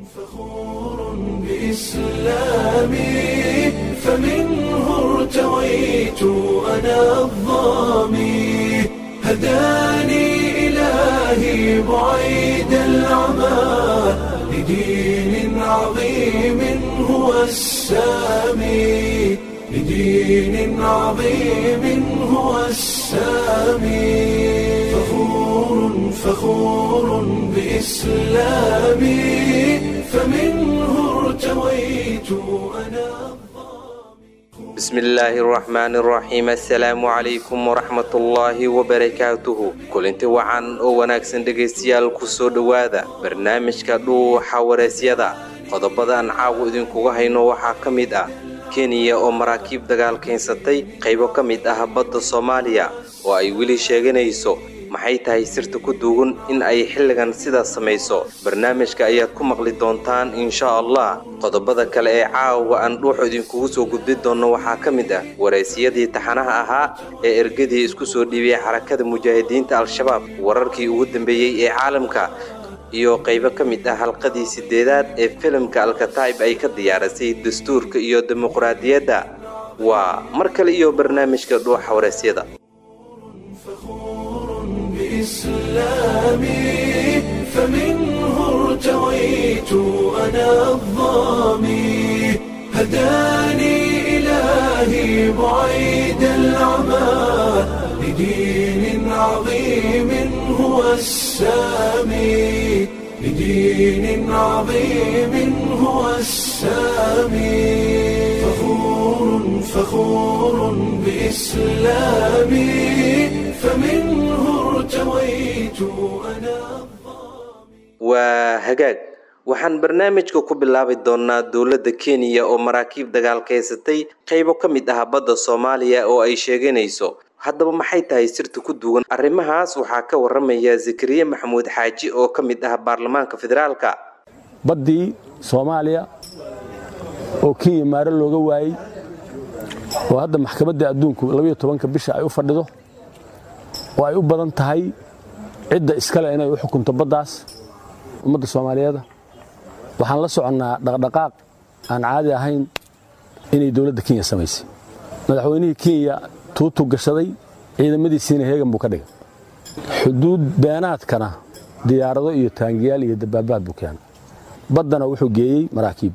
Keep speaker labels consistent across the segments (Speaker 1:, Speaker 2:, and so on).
Speaker 1: فخور بإسلامي فمنه ارتويت أنا الظامي هداني إلهي بعيد العمى لدين عظيم هو السامي لدين عظيم هو السامي فخور فخور بإسلامي فمنه ارتويت أنا
Speaker 2: بسم illaahi araxmaani araxiim assalaamu calaykum waraxmatullaahi wabarakaatuhu kulinti wacan oo wanaagsan dhegaystayaal ku soo dhowaada barnaamijka dhuuxa waraysyada qodobadaan caawa idinkuga hayno waxaa ka mid ah kenya oo maraakiib dagaal keensatay qaybo ka mid ah badda soomaaliya oo ay weli sheeganayso maxay tahay sirta ku duugan in ay xilligan sidaas samayso barnaamijka ayaad ku maqli doontaan insha allah qodobada kale ee caawa aan dhuuxu idinkugu soo gudbi doonno waxaa ka mid ah waraysiyadii taxanaha ahaa ee ergadii isku soo dhiibiyay xarakada mujaahidiinta al-shabaab wararkii ugu dambeeyey ee caalamka iyo qaybo ka mid ah halqadii sideedaad ee filimka alkataib ay ka diyaarisay dastuurka iyo dimuqraadiyadda waa mar kale iyo barnaamijka dhuuxa waraysyada
Speaker 1: بإسلامي فمنه ارتويت أنا الظامي هداني إلهي بعيد العمى لدين عظيم هو السامي لدين عظيم هو السامي فخور فخور بإسلامي فمنه ارتويت أنا
Speaker 2: waa hagaag waxaan barnaamijka ku bilaabi doonnaa dowladda kenya oo maraakiib dagaal kaysatay qaybo ka mid ah badda soomaaliya oo ay sheeganayso haddaba maxay tahay sirta ku duwan arrimahaas waxaa ka waramaya zakariya maxamuud xaaji oo ka mid ah baarlamaanka federaalka
Speaker 3: baddii soomaaliya oo kenya maare looga waayey oo hadda maxkamadda adduunku labayo tobanka bisha ay u fadhido oo ay u badan tahay cidda iskale inay u xukunto baddaas ummadda soomaaliyeeda waxaan la soconnaa dhaqdhaqaaq aan caadi ahayn inay dowladda kenya samaysay madaxweynihii kenya tuutu gashaday ciidamadiisiina heegan buu ka dhigay xuduud beenaadkana diyaarado iyo taangiyaal iyo dabaabaad buu keenay baddana wuxuu geeyey maraakiib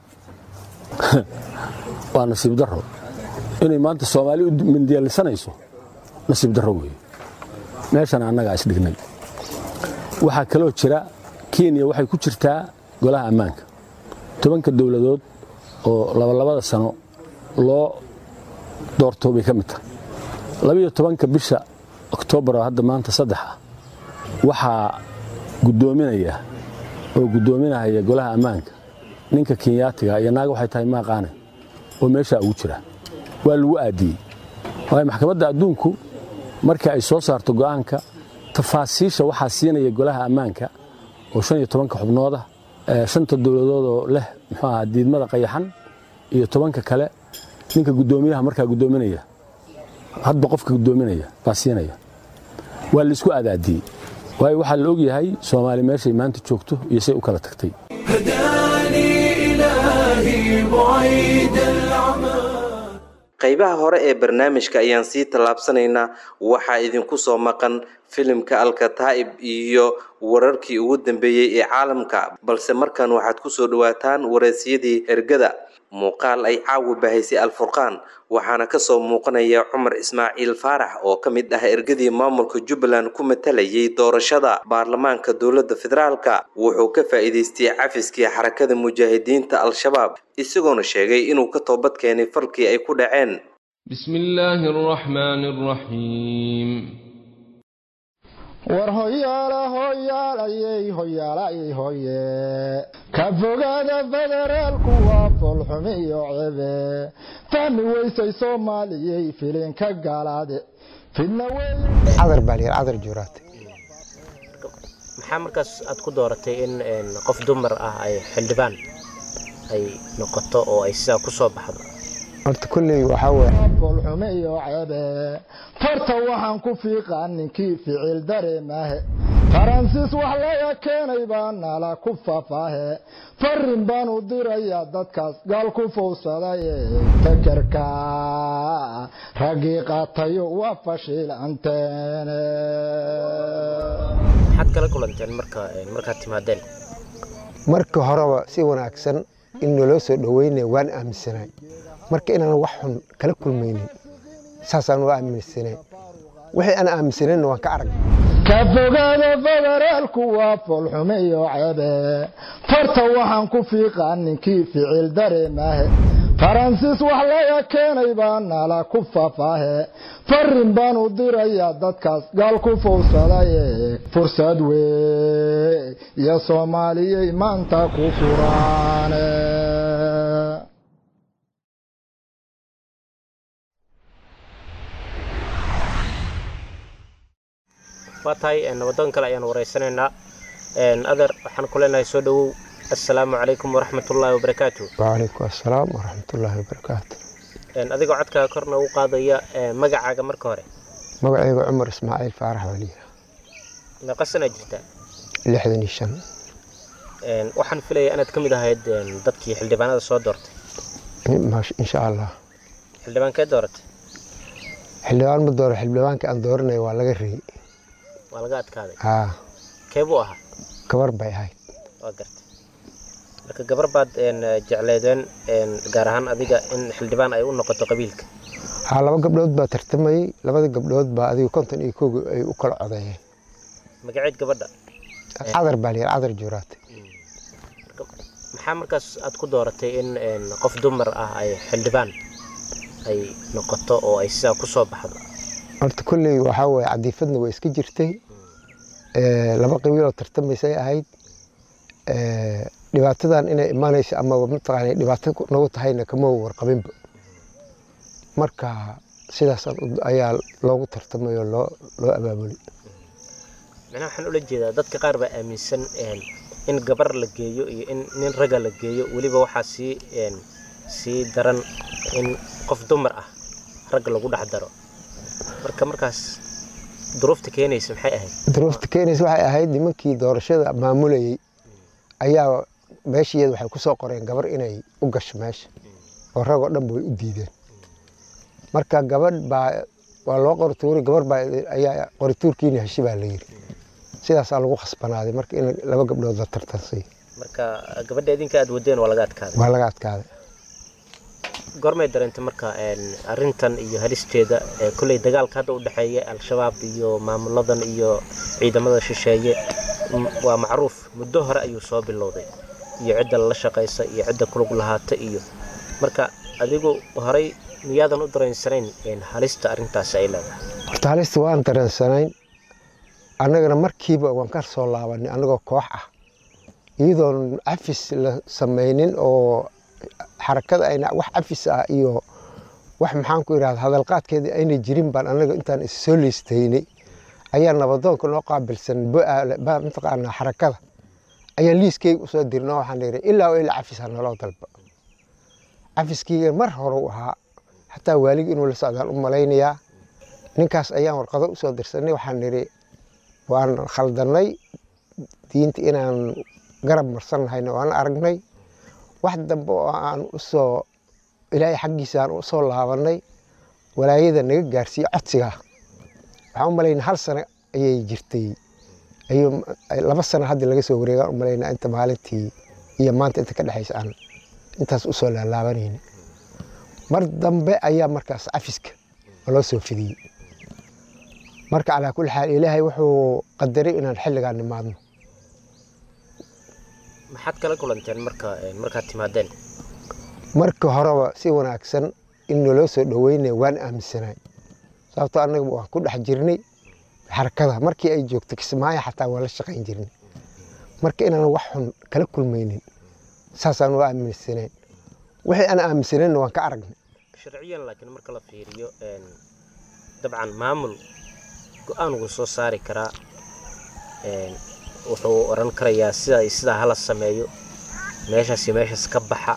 Speaker 3: waa nasiib darro inay maanta soomaali u mindiyalisanayso nasiib darro weeye meeshana annagaa isdhignay waxaa kaloo jira kenya waxay ku jirtaa golaha ammaanka tobanka dowladood oo labalabada sano loo doorto bay ka mid tahay labiyo tobanka bisha oktoobar oo hadda maanta saddex ah waxaa guddoominaya oo guddoominahaya golaha ammaanka ninka kenyaatiga iyo naaga waxay tahay maaqaane oo meeshaa ugu jira waa lagu aadiyey waayo maxkamadda adduunku markii ay soo saarto go'aanka tafaasiisha waxaa siinaya golaha ammaanka oo shan iyo tobanka xubnooda shanta dowladood oo leh muxuu ahaa diidmada qayaxan iyo tobanka kale ninka guddoomiyaha markaa guddoominaya hadba qofka guddoominaya baa siinaya waa laisku aadaadiyey waayo waxaa la ogyahay soomaali meeshay maanta joogto iyo say u kala tagtay
Speaker 1: هداني إلهي بعيد العمى
Speaker 2: qaybaha hore ee barnaamijka ayaan sii tallaabsanaynaa waxaa idinku soo maqan filimka alkataa'ib iyo wararkii ugu dambeeyey ee caalamka balse markan waxaad ku soo dhowaataan waraysyadii ergada muuqaal ay caawa bahaysay alfurqaan waxaana kasoo muuqanaya cumar ismaaciil faarax oo ka mid ah ergadii maamulka jubbaland ku matalayay doorashada baarlamaanka dowladda federaalka wuxuu ka faa'iidaystay cafiskii xarakada mujaahidiinta al-shabaab isagoona sheegay inuu ka toobad keenay falkii ay ku dhaceen
Speaker 4: بسم الله الرحمن الرحيم
Speaker 5: war hoyaala hoyaalayey hoyaalayey hoye ka fogaada federaalku waa foolxumi iyo cebe fahmi weysay soomaaliyey filinka gaalaade fidna wey
Speaker 6: cadar baa layidhi cadar juuraate
Speaker 7: maxaa markaas aad ku dooratay in een, qof dumar ah ay xildhibaan ay noqoto oo ay sidaa ku soo baxdo
Speaker 6: horta kulley waxaa weeye
Speaker 5: foolxumi iyo cebe farta waxaan ku fiiqaa ninkii ficil dareemaahe faransiis wax laga keenay baa nala ku faafaahe farin baan u dirayaa dadkaas gaal ku fowsaday fekerka raggii qaatayo waa fashiilanteene
Speaker 7: maxaad kala kulanteen marka markaad timaadeen
Speaker 6: marka horeba si wanaagsan in naloo soo dhoweynaya waan aaminsanay marka inaan wax xun kala kulmaynin saasaan u aaminsanay wixii aan aaminsanayna waan ka arag
Speaker 5: ka fogaada federaalku waa foolxume iyo ceebe farta waxaan ku fiiqaa ninkii ficil dareemahe faransiis wax laga keenay baa nala ku faafaahe farin baan u dirayaa dadkaas gaal ku fowsaday fursad wey iyo soomaaliyey maanta ku furaane
Speaker 7: waa tahay nabadoon kale ayaan wareysanaynaa adeer waxaan ku leenahay soo dhowow assalaamu calaykum waraxmatullaahi wabarakaatu
Speaker 6: wacalaykum assalaam waraxmatullaahi wabarakaatu
Speaker 7: adigoo codkaaga korna ugu qaadaya magacaaga marka hore
Speaker 6: magacayga cumar ismaaciil faarax waliya
Speaker 7: meeqa sanaa jirtaa
Speaker 6: lixdan iyo shan
Speaker 7: waxaan filayaa inaad ka mid ahayd dadkii xildhibaanada soo doortay
Speaker 6: insha allah
Speaker 7: xildhibaankee dooratay
Speaker 6: xildhibaan ma dooro xildhibaanka aan dooranaya waa laga reeyey
Speaker 7: waa laga adkaaday
Speaker 6: haa
Speaker 7: kee buu ahaa
Speaker 6: gabar bay ahayd
Speaker 7: waa gartay marka gabar baad jecleedeen gaar ahaan adiga in xildhibaan ay u noqoto qabiilka
Speaker 6: haa laba gabdhood baa tartamayey labada gabdhood baa adiga konton iyo kooga ay u kala codeeyeen
Speaker 7: magaceed gabadha
Speaker 6: cadar baa layidhi cadar juuraatay
Speaker 7: maxaa markaas aad ku dooratay in qof dumar ah ay xildhibaan ay noqoto oo ay sidaa ku soo baxdo
Speaker 6: horta kolley waxaa weeye cadiifadna way iska jirtay laba qabiiloo tartamaysay ahayd dhibaatadan inay imaanayso ama mataqaana dhibaato nagu tahayna kama warqabinba marka sidaas ayaa loogu tartamay oo loo loo abaabulay
Speaker 7: macnaha waxaan ula jeedaa dadka qaar baa aaminsan in gabar la geeyo iyo in nin ragga la geeyo weliba waxaa sii sii daran in qof dumar ah ragga lagu dhex daro marka markaas duruufta keenaysa maxay ahayd
Speaker 6: duruufta keenaysa waxay ahayd nimankii doorashada maamulayey ayaa meeshiiyada waxay ku soo qoreen gabar inay u gasho meesha oo rag oo dhanba way u diideen marka gabadh baa waa loo qorituuri gabar baa ayaa qorituurkiina heshi baa la yidhi sidaasaa lagu khasbanaaday marka in laba gabdhood la tartansay
Speaker 7: marka gabadha idinka aad wadeen waa laga adkaaday
Speaker 6: waa laga adkaaday
Speaker 7: goormay dareentay marka arrintan iyo halisteeda kolley dagaalka hadda u dhexeeya al-shabaab iyo maamuladan iyo ciidamada shisheeye waa macruuf muddo hore ayuu soo bilowday iyo cidda lala shaqaysa iyo cidda kulug lahaata iyo marka adigu horey miyaadan u dareensanayn halista arrintaasi ay leedahay
Speaker 6: horta halista waan dareensanayn annagana markiiba waan ka soo laabanay annagoo koox ah iyadoon cafis la samaynin oo xarakada ayna wax cafis ah iyo wax maxaan ku idhahda hadalqaadkeeda ayna jirin baan annaga intaan is soo liistaynay ayaa nabadoonka noo qaabilsan mataqaanaa xarakada ayaan liiskeyga usoo dirna waxaan idhi ilaa oo ilaa cafis ha naloo dalba cafiskeyga mar hore u ahaa xataa waalig inuu la socdaan u malaynayaa ninkaas ayaan warqado usoo dirsanay waxaan nidhi waan khaldannay diinta inaan garab marsannahayna waan aragnay wax dambe oo aan usoo ilaahay xaggiisa aan usoo laabannay walaayada naga gaarsiiye codsiga waxaan u malaynaa hal sano ayay jirtay ayuu laba sano hadda laga soo wareegaan u malaynaa inta maalintii iyo maanta inta ka dhexaysa aan intaas usoo laalaabanayni mar dambe ayaa markaas cafiska loo soo fidiyey marka calaa kulli xaal ilaahay wuxuu qadaray inaan xilligaan nimaadno
Speaker 7: maxaad kala kulanteen marka markaad timaadeen
Speaker 6: marka horeba si wanaagsan in naloo soo dhoweynaya waan aaminsanay sababtoo annaga waan ku dhex jirnay xarakada markii ay joogto kismaayo xataa waan la shaqayn jirnay marka inaan wax xun kala kulmaynin saasaan u aaminsanayn wixii aan aaminsanayna waan ka aragnay
Speaker 7: sharciyan laakiin marka la fiiriyo dabcan maamul go-aan wuu soo saari karaa wuxuu oran karayaa sida sidaa hala sameeyo meeshaas iyo meeshaas ka baxa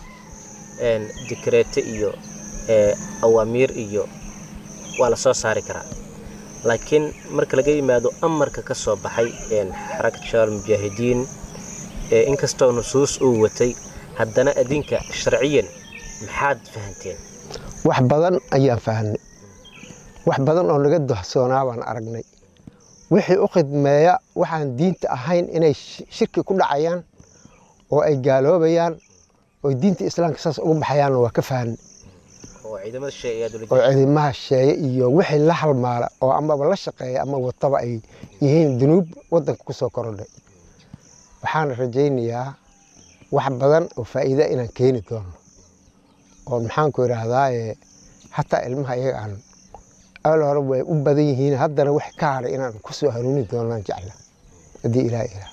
Speaker 7: dikreete iyo awaamiir iyo waa la soo saari karaa laakiin marka laga yimaado amarka ka soo baxay xarakat shabaab mujaahidiin inkastoo nusuus uu watay haddana adinka sharciyan maxaad fahanteen
Speaker 6: wax badan ayaan fahanay wax badan oo naga dohsoonaa baan aragnay wixii u khidmeeya waxaan diinta ahayn inay shirki ku dhacayaan oo ay gaaloobayaan oo diinta islaamka saas uga baxayaanna waa ka fahanay
Speaker 7: oo ciidamada
Speaker 6: oo ciidamaha sheeye iyo wixii la halmaala oo amaba la shaqeeya ama wataba ay yihiin dunuub wadanka ku soo korodhay waxaana rajaynayaa wax badan oo faa'iida inaan keeni doono oo maxaanku idhaahdaa hataa ilmaha iyaga aan al hore way u badan yihiin haddana wax ka haray inaan ku soo hanuuni doonaan jecla haddii ilaah ilaah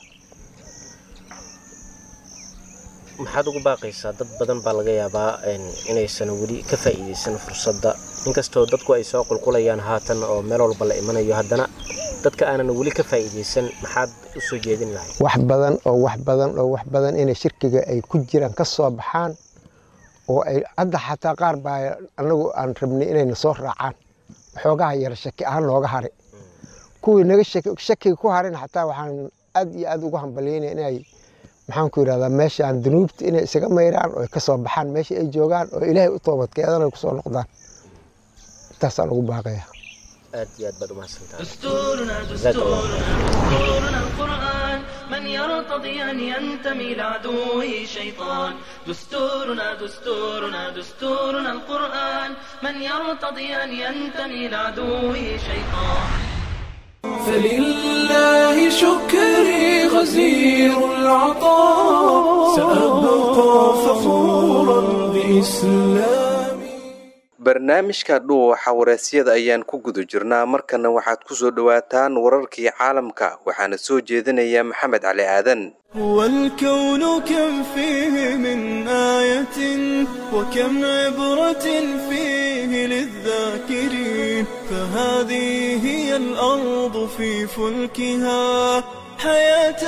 Speaker 7: maxaad ugu baaqaysaa dad badan baa laga yaabaa inaysan weli ka faa'iidaysan fursadda inkastoo dadku ay soo qulqulayaan haatan oo meel walba la imanayo haddana dadka aanan weli ka faa'iidaysan maxaad u soo jeedin lahay
Speaker 6: wax badan oo wax badan oo wax badan inay shirkiga ay ku jiraan ka soo baxaan oo ay hadda xataa qaar baa anagu aan rabnay inayna soo raacaan waxoogaha yara shaki ahaan nooga haray kuwii naga shakiga ku harin xataa waxaan aad iyo aad ugu hambalyaynaya inay maxaanku yidhahdaa meeshaan dunuubta inay isaga mayraan oo ay ka soo baxaan meesha ay joogaan oo ilaahay u toobadkeedan ay kusoo noqdaan intaasaan ugu baaqaya
Speaker 7: aad iyo aad baad umahadsantahay
Speaker 8: دستورنا دستورنا دستورنا القرآن من يرتضي أن ينتمي لعدوه شيطان دستورنا دستورنا دستورنا القرآن من يرتضي أن ينتمي لعدوه شيطان
Speaker 1: فلله شكري غزير العطاء سأبقى فخورا بإسلامي
Speaker 2: barnaamijka dhuuxa wareysyada ayaan ku guda jirnaa markana waxaad ku soo dhowaataan wararkii caalamka waxaana soo jeedinaya maxamed cali aadan
Speaker 1: هو الكون كم فيه من آية وكم عبرة فيه للذاكرين فهذه هي الأرض في فلكها حياة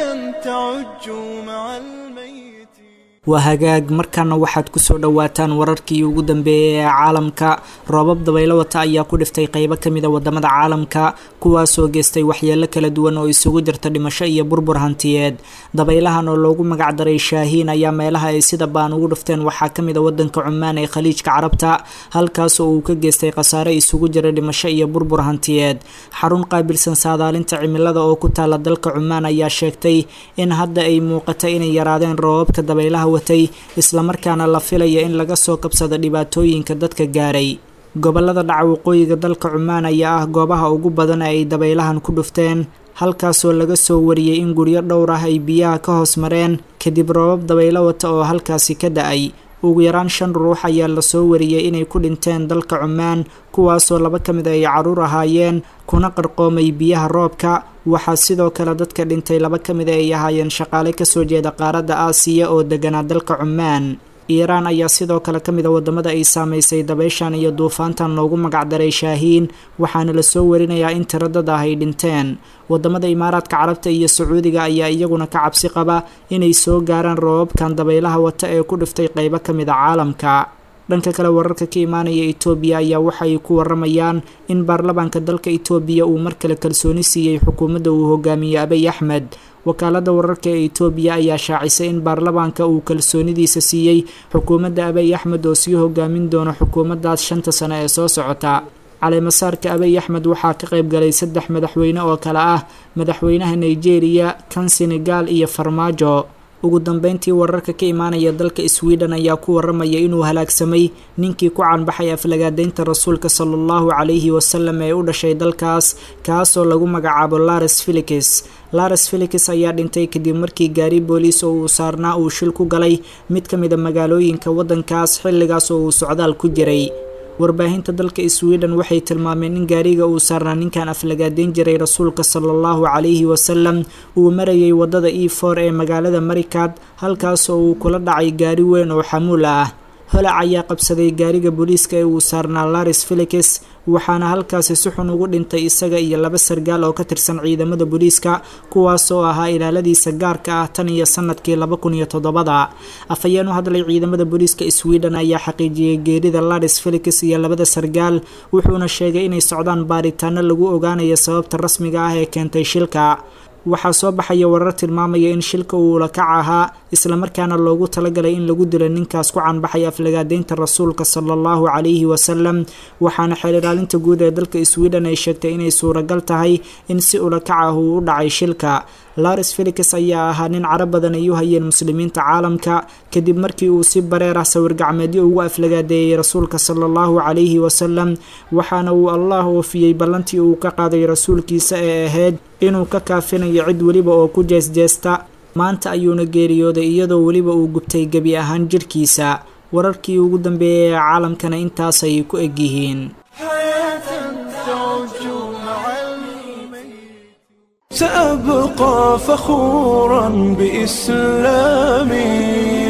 Speaker 1: تعج مع الميت
Speaker 9: waa hagaag markaana waxaad kusoo dhowaataan wararkii ugu dambeeyay ee caalamka roobab dabaylo wata ayaa ku dhiftay qeybo kamida wadamada caalamka kuwaasoo geystay waxyeelo kala duwan oo isugu jirta dhimasho iyo burbur hantiyeed dabaylahan oo loogu magacdaray shaahiin ayaa meelaha ay sida baan ugu dhifteen waxaa kamid a wadanka cumaan ee khaliijka carabta halkaas oo uu ka geystay khasaare isugu jira dhimasho iyo burbur hantiyeed xarun qaabilsan saadaalinta cimilada oo ku taala dalka cumaan ayaa sheegtay in hadda ay muuqata inay yaraadeen roobabka dabaylaha watay islamarkaana la filaya in laga soo kabsado dhibaatooyinka dadka gaaray gobolada dhaca waqooyiga dalka cumaan ayaa ah goobaha ugu badan ee ay dabaylahan ku dhufteen halkaasoo laga soo wariyey in guryo dhowr ah ay biyaha ka hoos mareen kadib roobab dabaylo wata oo halkaasi ka da-ay ugu yaraan shan ruux ayaa lasoo wariyey inay ku dhinteen dalka cumaan kuwaasoo laba ka mid ay caruur ahaayeen kuna qarqoomay biyaha roobka waxaa sidoo kale dadka dhintay laba ka mid ay ahaayeen shaqaale kasoo jeeda qaaradda aasiya oo deganaa dalka cumaan iiraan ayaa sidoo kale ka mid a wadamada ay saameysay dabeyshan iyo duufaantan loogu magacdaray shaahiin waxaana lasoo warinayaa in tiro dad ah ay dhinteen wadamada imaaraadka carabta iyo sacuudiga ayaa iyaguna ka cabsi qaba inay soo gaaraan roobabkan dabaylaha wata ee ku dhiftay qeybo ka mid a caalamka dhanka kale wararka ka imaanaya etoobiya ayaa waxay ku waramayaan in baarlamaanka dalka etoobiya uu mar kale kalsooni siiyey xukuumadda uu hogaamiyey abiy axmed wakaalada wararka ee etoobiya ayaa shaacisay in baarlamaanka uu kalsoonidiisa siiyey xukuumadda abiy axmed oo sii hogaamin doono xukuumaddaas shanta sano ee soo socota caleemasaarka abiy axmed waxaa ka qayb galay saddex madaxweyne oo kale ah madaxweynaha nigeria kan senegal iyo farmaajo ugu dambeyntii wararka ka imaanaya dalka sweden ayaa ku waramaya inuu halaagsamay ninkii ku caanbaxay aflagaadeynta rasuulka sala allahu calayhi wasalam ee u dhashay dalkaas kaasoo lagu magacaabo lares felix lares felix ayaa dhintay kadib markii gaari booliis oo uu saarnaa uu shil ku galay mid ka mid a magaalooyinka waddankaas xilligaas oo uu socdaal ku jiray warbaahinta dalka sweden waxay tilmaameen in gaariga uu saarnaa ninkan aflagaadeyn jiray rasuulka sala allahu calayhi wasalam uu marayay waddada e for ee magaalada marikad halkaasoo uu kula dhacay gaari weyn oo xamuul ah holac ayaa qabsaday gaariga booliiska ee uu saarnaa laris felix waxaana halkaasi si xun ugu dhintay isaga iyo laba sargaal oo ka tirsan ciidamada booliiska kuwaas oo ahaa ilaaladiisa gaarka ah tan iyo sanadkii laba kun iyo toddobada afhayeen u hadlay ciidamada booliiska sweden ayaa xaqiijiyey geerida laris felix iyo labada sargaal wuxuuna sheegay inay socdaan baaritaano lagu ogaanayo sababta rasmiga ah ee keentay shilka waxaa soo baxaya warar tilmaamaya in shilka uu lakac ahaa islamarkaana loogu talagalay in lagu dilo ninkaas ku canbaxay aflagaadeynta rasuulka sala allahu calayhi wasalam waxaana xeel ilaalinta guud ee dalka sweden ay sheegtay inay suuragal tahay in si ulakac ah uu u dhacay shilka laris felix ayaa ahaa nin carab badan ay u hayeen muslimiinta caalamka kadib markii uu si bareer ah sawir gacmeedyo ugu aflagaadeeyey rasuulka sala allahu calayhi wasalam waxaana uu allah oofiyey ballantii uu ka qaaday rasuulkiisa ee ahayd inuu ka kaafinayo cid weliba oo ku jeesjeesta maanta ayuuna geeriyooday iyadoo weliba uu gubtay gebi ahaan jirhkiisa wararkii ugu dambeeyay ee caalamkana intaasay ku egyihiin
Speaker 1: سأبقى فخورا بإسلامي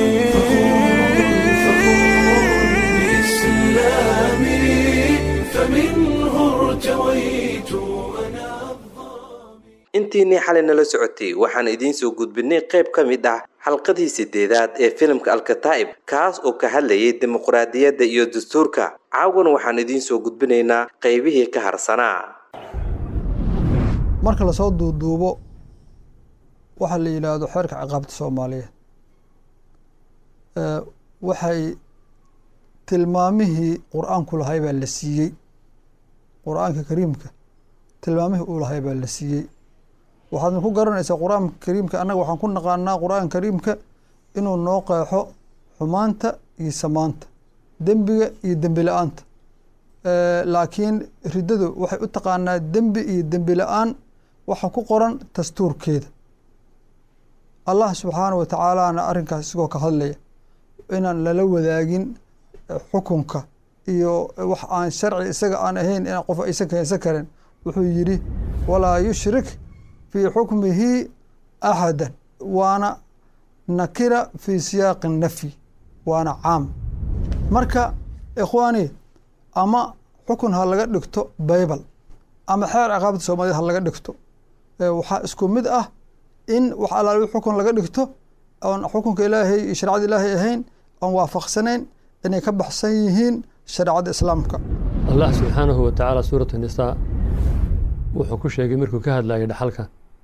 Speaker 1: فمنه ارتويت
Speaker 2: intiinii xalay nala socotay waxaan idiin soo gudbinay qayb ka mid ah xalqadii sideedaad ee filimka alkataa'ib kaas oo ka hadlayay dimuqraadiyadda iyo dastuurka caawan waxaan idiin soo gudbinaynaa qaybihii ka harsanaa
Speaker 10: marka lasoo duuduubo waxaa la yidhaahdo xeerka ciqaabta soomaaliyeed waxay tilmaamihii qur-aanku lahay baa la siiyey qur-aanka kariimka tilmaamihii uu lahay baa la siiyey waxaadna ku garanaysaa qur-aanka kariimka annaga waxaan ku naqaanaa qur-aanka kariimka inuu noo qeexo xumaanta iyo samaanta dembiga iyo dembi la-aanta laakiin riddadu waxay u taqaanaa dembi iyo dembi la-aan waxa ku qoran dastuurkeeda allah subxaana wa tacaalaana arrinkaas isagoo ka hadlaya inaan lala wadaagin xukunka iyo wax aan sharci isaga aan ahayn in qof aysan keensan karin wuxuu yidhi walaa yushrik fii xukmihi axadan waana nakira fii siyaaqi nafyi waana caam marka ikhwaani ama xukun ha laga dhigto baybal ama xeer ciqaabta soomaaliyed ha laga dhigto waxaa isku mid ah in wax alaali xukun laga dhigto oon xukunka ilaahay iyo shareecada ilaahay ahayn oon waafaqsanayn inay ka baxsan yihiin shareecada islaamka
Speaker 11: allah subxaanahu wa tacaala suuratu nisaa wuxuu ku sheegay markuu ka hadlayay dhaxalka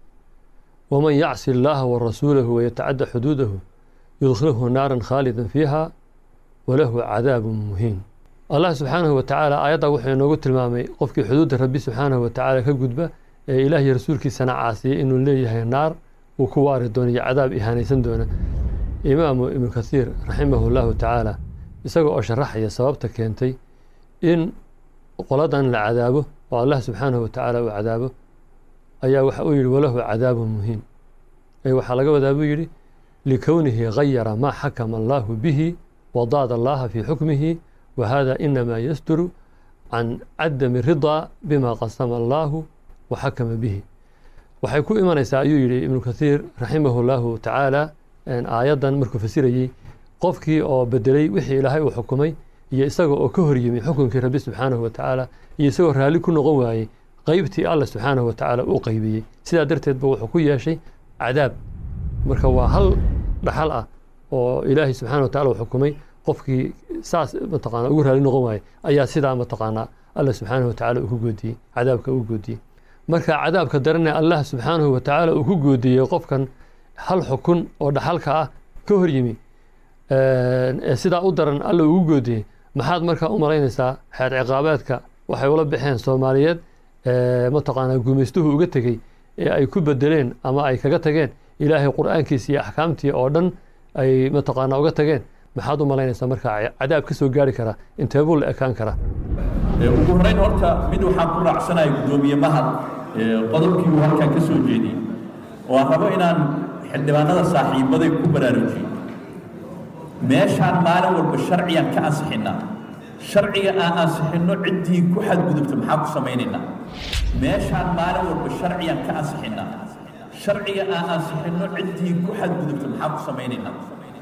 Speaker 11: waman yacsi illaaha wa rasuulahu wayatacadda xuduudahu yudkhilhu naaran khaalidan fiiha walahu cadaabun muhiin allah subxaanahu wa tacaala aayadda wuxuu inoogu tilmaamay qofkii xuduudda rabbi subxaanahu wa tacaala ka gudba ee ilaahiy rasuulkiisana caasiyey inuu leeyahay naar uu ku waari doono iyo cadaab ihaanaysan doona imaamu ibnu kathiir raximahu llahu tacaala isaga oo sharaxaya sababta keentay in qoladan la cadaabo oo allah subxaanahu wa tacaala uu cadaabo ayaa waxa uu yidhi walahu cadaabun muhiim ee waxaa laga wadaa buu yidhi likownihi gayara maa xakama allaahu bihi wadaada allaha fii xukmihi wa hada inamaa yasturu can cadami ridaa bima qasama allaahu wa xakama bihi waxay ku imanaysaa ayuu yidhi ibnu kathiir raximahu llahu tacaala aayaddan markuu fasirayey qofkii oo bedelay wixii ilaahay uu xukumay iyo isaga oo ka horyimi xukunkii rabbi subxaanahu wa tacaala iyo isagoo raalli ku noqon waayey qeybtii allah subxaanahu wa tacaala uu qaybiyey sidaa darteed ba wuxuu ku yeeshay cadaab marka waa hal dhaxal ah oo ilaahay subxana wa tacala uu xukumay qofkii saas mataqaana ugu raalli noqon waayey ayaa sidaa mataqaanaa allah subxaanahu wa tacaala uu ku goodiyey cadaabka uu goodiyey marka cadaabka darane allah subxaanahu wa tacaala uu ku goodiyey qofkan hal xukun oo dhaxalka ah ka horyimi ee sidaa u daran alla ugu goodiyey maxaad markaa u malaynaysaa xeer ciqaabeedka waxay ula baxeen soomaaliyeed mataqaanaa gumaystuhu uga tegey ee ay ku bedeleen ama ay kaga tageen ilaahay qur'aankiisa iyo axkaamtii oo dhan ay mataqaanaa uga tageen maxaad u malaynaysaa markaa cadaab ka soo gaari kara inteebuu la ekaan karaa
Speaker 12: ugu horrayn horta mid waxaan ku raacsanaya guddoomiye mahad qodobkii uu halkan ka soo jeediyey oo aan rabo inaan xildhibaanada saaxiibaday ku baraarujiyo meeshaan maalin walba sharciyan ka ansixinnaa sharciga aan ansixinno ciddii ku xadgudubta maxaa ku samaynaynaa meeshaan maalin walba sharciyan ka ansixinnaa sharciga aan ansixinno ciddii ku xadgudubta maxaa ku samaynaynaa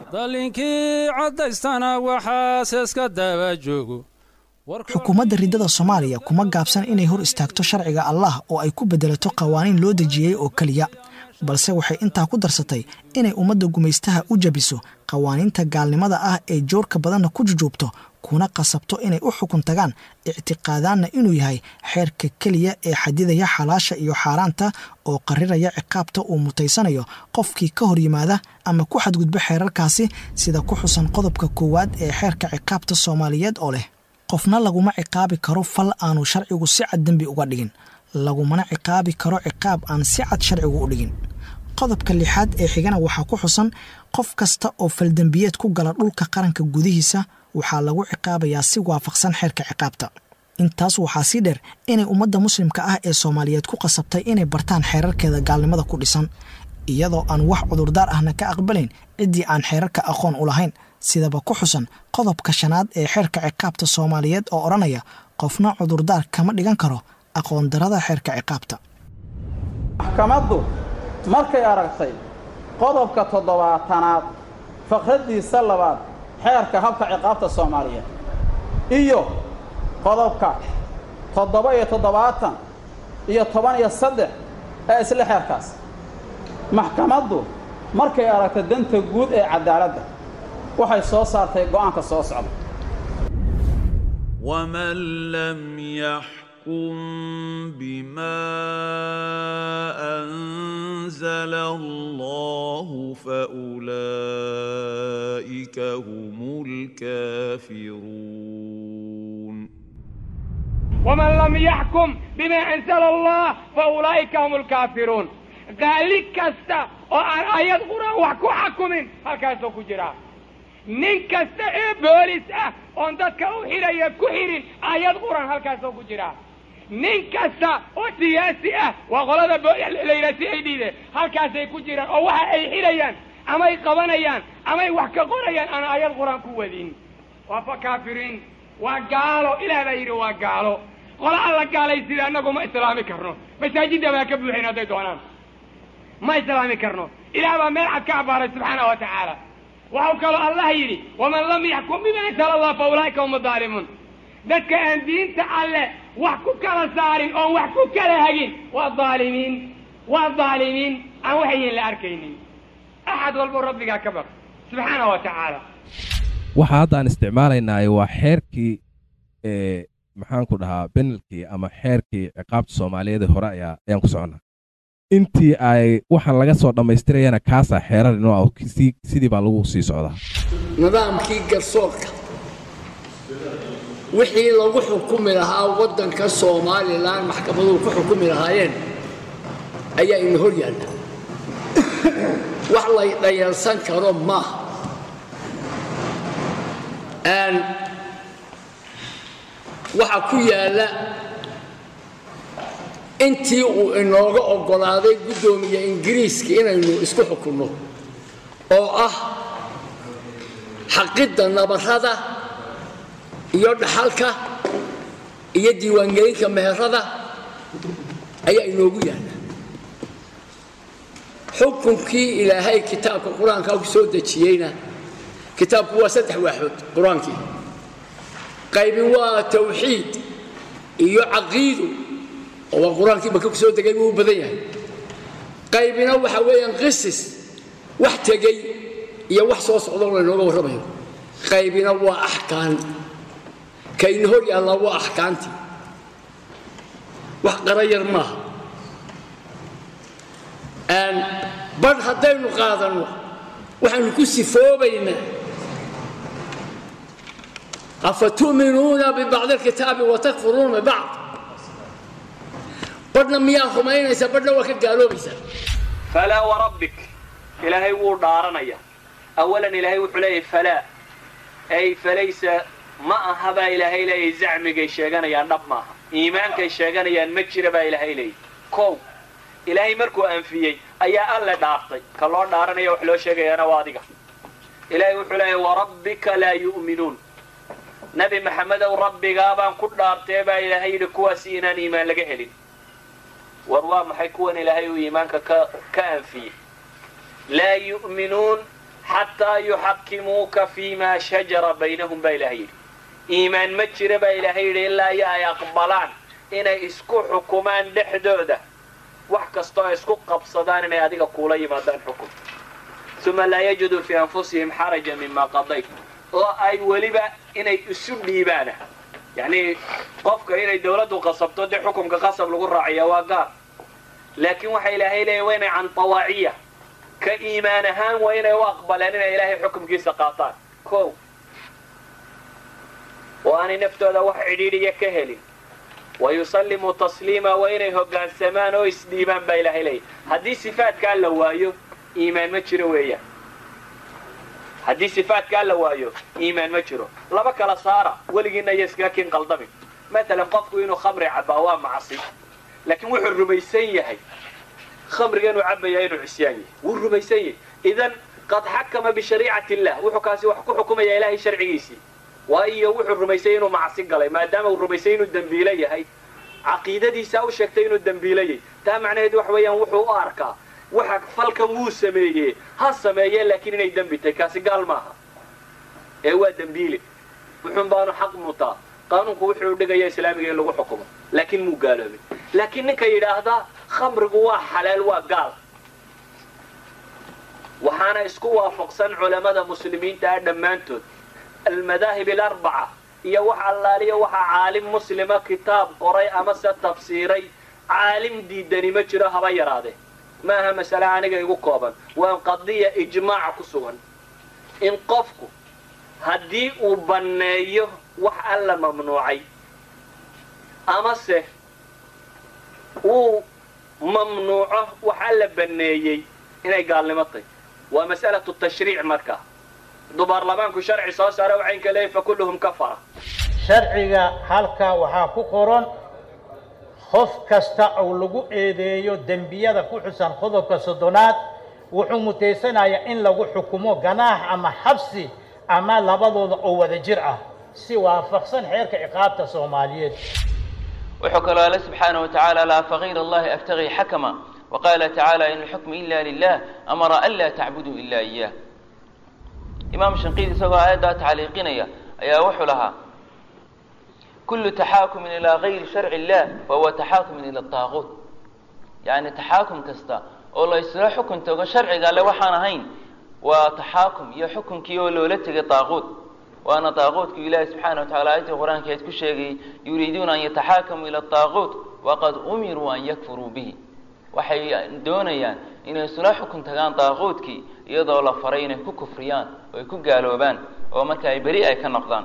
Speaker 13: dalinkii caddaystana waxaas iska daba joogo
Speaker 14: xukuumadda riddada soomaaliya kuma gaabsan inay hor istaagto sharciga allah oo ay ku beddelato qawaaniin loo dejiyey oo keliya balse waxay intaa ku darsatay inay ummadda gumaystaha u jabiso qawaaniinta gaalnimada ah ee joorka badanna ku jujuubto kuna qasabto inay u xukun tagaan ictiqaadaanna inuu yahay xeerka keliya ee xadidaya xalaasha iyo xaaraanta oo qariraya ciqaabta uu mutaysanayo qofkii ka hor yimaada ama ku xadgudbo xeerarkaasi sida ku xusan qodobka koowaad ee xeerka ciqaabta soomaaliyeed oo leh qofna laguma ciqaabi karo fal aanu sharcigu si cad dembi uga dhigin lagumana ciqaabi karo ciqaab aan si cad sharcigu u dhigin qodobka lixaad ee xigana waxaa ku xusan qof kasta oo faldembiyeed ku gala dhulka qaranka gudihiisa waxaa lagu ciqaabayaa si waafaqsan xeerka ciqaabta intaas waxaa sii dheer inay ummadda muslimka ah ee soomaaliyeed ku qasabtay inay bartaan xeerarkeeda gaalnimada ku dhisan iyadoo aan wax cudurdaar ahna ka aqbalayn ciddii aan xeerarka aqoon u lahayn sidaba ku xusan qodobka shanaad ee xeerka ciqaabta soomaaliyeed oo odhanaya qofna cudurdaar kama dhigan karo aqoon darada xeerka ciqaabta
Speaker 15: maxkamaddu markay aragtay qodobka toddobaatanaad faqraddiisa labaad xeerka habka ciqaabta soomaaliyeed iyo qodobka toddoba iyo toddobaatan iyo toban iyo saddex ee isla xeerkaas maxkamaddu markay aragtay danta guud ee caddaaladda waxay soo saartay go'aanka soo socda
Speaker 16: ومن لم يحكم بما أنزل الله فأولئك هم الكافرون
Speaker 17: ومن لم يحكم بما أنزل الله فأولئك هم الكافرون ذلك كستا وأن آيات قرآن وحكو حكمين هكذا كجرا nin kasta ee boolis ah oon dadka u xidhaya ku xidhin aayad quran halkaasoo ku jira nin kasta oo siyaasi ah waa qolada la yidhaha si ay dhiide halkaasay ku jiraan oo waxa ay xidhayaan amay qabanayaan amay wax ka qorayaan aan aayad qur-aan ku wadin waa fa kaafiriin waa gaalo ilaah baa yidhi waa gaalo qola alla gaalay sida annagu ma islaami karno masaajidda baa ka buuxin hadday doonaan ma islaami karno ilaah baa meel cad ka abbaaray subxaana wa tacaala waxau kaloo allah yidhi waman lam yaxkum bima ansala allah fa ulaa'ika hum daalimuun dadka aan diinta alle wax ku kala saarin oon wax ku kala hagin waa daalimiin waa daalimiin aan waxayin la arkaynin axad walbo rabbigaa ka baq subxaana wa tacaala
Speaker 18: waxa hadda aan isticmaalaynaaye waa xeerkii ee maxaanku dhahaa benelkii ama xeerkii ciqaabta soomaaliyeed hore ayaa ayaan ku soconnaa intii ay waxaan laga soo dhammaystirayana kaasaa xeerar inoo ah sidii baa lagu sii socdaa
Speaker 19: nidaamkii garsoorka wixii lagu xukumi lahaa waddanka somalilan maxkamaduhu ku xukumi lahaayeen ayaa ina hor yaalla wax lay dhayalsan karo maaha waxa ku yaalla intii uu inooga oggolaaday guddoomiye ingiriiska inaynu isku xukunno oo ah xaqidda nabarrada iyo dhaxalka iyo diiwaangelinka meherada ayaa inoogu yaalla xukunkii ilaahay kitaabka qur-aanka ku soo dejiyeyna kitaabku waa saddex waaxood qur-aankii qaybi waa tawxiid iyo caqiidu oo waa qur-aankii maka ku soo degay buu u badan yahay qaybina waxa weeyaan qisis wax tegey iyo wax soo socdoo laynooga warramayo qaybina waa axkaan kayna hor yaallaa waa axkaantii wax qarayar maaha badh haddaynu qaadanno waxaynu ku sifoobaynaa afatu'minuuna bibacdi alkitaabi watakfuruuna bibacd badhna miyaa rumaynaysaa badhna waa ka gaaloobaysaa
Speaker 20: falaa warabbik ilaahay wuu dhaaranaya awalan ilaahay wuxuu leeyahay falaa ay falaysa ma aha baa ilaahay leeyahay zacmigay sheeganayaan dhab maaha iimaankay sheeganayaan ma jira baa ilaahay leeyahay kow ilaahay markuu anfiyey ayaa alle dhaartay ka loo dhaaranaya wax loo sheegayaana waa adiga ilaahay wuxuu leeyahay warabbika laa yu'minuun nabi maxamedow rabbigaa baan ku dhaartee baa ilaahay yidhi kuwaasi inaan iimaan laga helin war waa maxay kuwan ilaahay uu iimaanka ka ka anfiyey laa yu'minuun xataa yuxakimuuka fiimaa shajara baynahum baa ilahay yidhi iimaan ma jira baa ilaahay yidhi ilaa iyo ay aqbalaan inay isku xukumaan dhexdooda wax kastoo ay isku qabsadaan inay adiga kuula yimaadaan xukun uma laa yajiduu fii anfusihim xaraja mima qadayt oo ay weliba inay isu dhiibaana yacnii qofka inay dawladdu qasabto dee xukumka qasab lagu raaciya waa gaar laakiin waxa ilaahay leeyahy waa inay can tawaaciya ka iimaan ahaan waa inay u aqbaleen inay ilaahay xukumkiisa qaataan kow oo aanay naftooda wax cidhiidhiya ka helin wa yusallimuu tasliima waa inay hoggaansamaan oo isdhiibaan baa ilaahay leeyahy haddii sifaadkaa la waayo iimaan ma jiro weeyaan haddii sifaadkaa la waayo iimaan ma jiro laba kala saara weligiina iyo iskaga kin qaldamin matalan qofku inuu khamri cabbaa waa macsi laakiin wuxuu rumaysan yahay khamriga inuu cabbayaa inuu cisyaan yahay wuu rumaysan yahay idan qad xakama bishariicati illah wuxuu kaasi wax ku xukumaya ilaahay sharcigiisii waayo wuxuu rumaysay inuu macsi galay maadaama uu rumaysay inuu dembiilo yahay caqiidadiisaa u sheegtay inuu dembiilo yahay taa macnaheedu wax weeyaan wuxuu u arkaa waxa falkan wuu sameeyee ha sameeyee laakiin inay dembi tahay kaasi gaal maaha ee waa dembiile wuxuun baanu xaq mutaa qaanuunku wuxuu dhigaya islaamiga in lagu xukumo laakiin muu gaaloobin laakiin ninka yidhaahdaa khamrigu waa xalaal waa gaal waxaana isku waafaqsan culammada muslimiinta ah dhammaantood almadaahib alarbaca iyo wax allaaliya waxaa caalim muslima kitaab qoray amase tafsiiray caalim diidani ma jiro haba yaraadee ma aha masale aniga igu kooban waa qadiya ijmaaca ku sugan in qofku haddii uu banneeyo wax alla mamnuucay amase uu mamnuuco wax alla banneeyey inay gaalnimo tahy waa mas'alatu tashriic markaa hadduu baarlamaanku sharci soo saara waxayn ka leeyahy fa kulluhum kafara
Speaker 21: sharciga halkaa waxaa ku qoran qof kasta oo lagu eedeeyo dembiyada ku xusan qodobka soddonaad wuxuu mutaysanayaa in lagu xukumo ganaax ama xabsi ama labadooda oo wada jir ah si waafaqsan xeerka ciqaabta soomaaliyeed
Speaker 22: wuxuu kaloo alle subxaanaه watacaala laa fagayr allahi abtagii xakama waqaala tacaala in alxukmu ila lilah amara an laa tacbuduu ila iyah imaam shanqiid isagoo aayaddaa tacliiqinaya ayaa wuxuu lahaa kulu taxaakumin ilaa gayri sharci illah fahuwa taxaakumin ila daaquut yacni taxaakum kasta oo la isla xukun tago sharciga alle waxaan ahayn waa taxaakum iyo xukunkii oo loola tegay daaquut waana daaquutku ilaahi subxaana watacala aayadii qur-aankeed ku sheegay yuriiduuna an yataxaakamuu ila daaquut waqad umiruu an yakfuruu bihi waxay doonayaan inay isula xukun tagaan daaquutkii iyadoo la faray inay ku kufriyaan oo ay ku gaaloobaan oo marka ay beri ay ka noqdaan